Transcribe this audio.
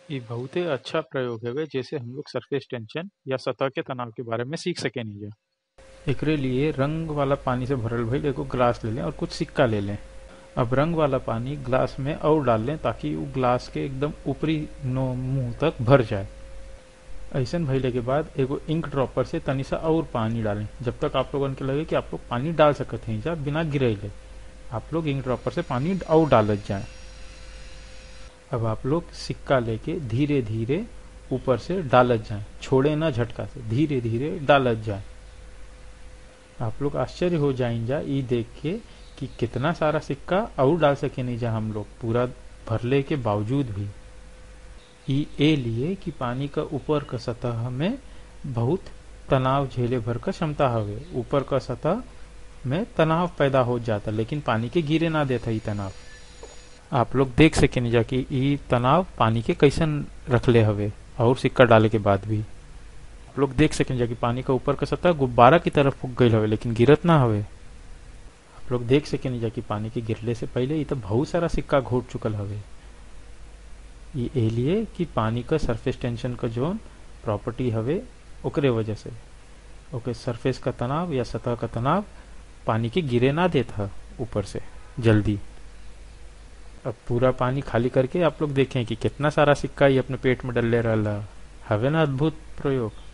ये बहुते अच्छा प्रयोग है जैसे हम लोग सरफेस टेंशन या सतह के तनाव के बारे में सीख सके नहीं जा एकरे लिए रंग वाला पानी से भरल भइल एगो ग्लास ले लें और कुछ सिक्का ले लें अब रंग वाला पानी ग्लास में और डाल लें ताकि वो ग्लास के एकदम ऊपरी नो मुंह तक भर जाए ऐसा भइले के बाद एगो इंक ड्रॉपर से तनी सा और पानी डालें जब तक आप लोगन के लगे कि आप लोग पानी डाल सकते हैं जा बिना गिरैले आप लोग इंक ड्रॉपर से पानी और डालत जाए अब आप लोग सिक्का लेके धीरे धीरे ऊपर से डालत जाए छोड़े ना झटका से धीरे धीरे डालत जाए आप लोग आश्चर्य हो जाइन जा ई देख के कि कितना सारा सिक्का और डाल सके नहीं जा हम लोग पूरा भरले के बावजूद भी ई ए लिए कि पानी का ऊपर का सतह में बहुत तनाव झेले भर का क्षमता हवे ऊपर का सतह में तनाव पैदा हो जाता लेकिन पानी के गिरे ना देता ई तनाव आप लोग देख सके नहीं जा कि ई तनाव पानी के कैसन रखले हवे और सिक्का डाले के बाद भी आप लोग देख सकें जा कि पानी का ऊपर का सतह गुब्बारा की तरफ फूक गई हवे लेकिन गिरत ना हवे आप लोग देख सके नहीं जा कि पानी के गिरले से पहले ये तो बहुत सारा सिक्का घोट चुकल हवे ये ए लिए कि पानी का सरफेस टेंशन का जोन प्रॉपर्टी हवे ओकरे वजह से ओके सरफेस का तनाव या सतह का तनाव पानी के गिरे ना देता ऊपर से जल्दी अब पूरा पानी खाली करके आप लोग देखें कि कितना सारा सिक्का ये अपने पेट में डले रहा हवे ना अद्भुत प्रयोग